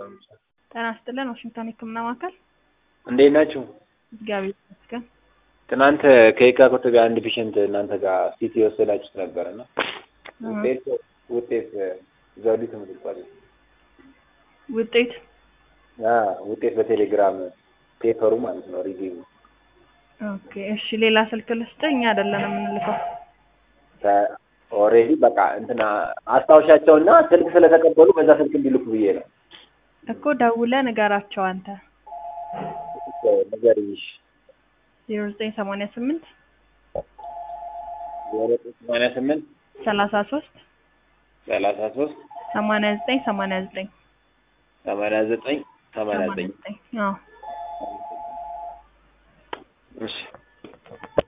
ጤና ይስጥልን ዋሽንግተን የህክምና ማዕከል እንዴት ናችሁ? እግዚአብሔር ይመስገን። ትናንት ከየካ ኮተቤ አንድ ፔሸንት እናንተ ጋር ሲቲ የወሰዳችሁት ነበር እና ውጤት ውጤት ዘውዲቱ ምትባል ውጤት ውጤት በቴሌግራም ፔፐሩ ማለት ነው ሪቪው ኦኬ እሺ ሌላ ስልክ ልስጥህ እኛ አይደለን የምንልከው ኦልሬዲ በቃ እንትና አስታውሻቸውና ስልክ ስለተቀበሉ በዛ ስልክ እንዲልኩ ብዬ ነው እኮ ደውለህ ንገራቸው አንተ ነገር ይሽ ዜሮ ዘጠኝ ሰማንያ ስምንት ሰማንያ ስምንት ሰላሳ ሶስት ሰላሳ ሶስት ሰማንያ ዘጠኝ ሰማንያ ዘጠኝ ሰማንያ ዘጠኝ ሰማንያ ዘጠኝ አዎ እሺ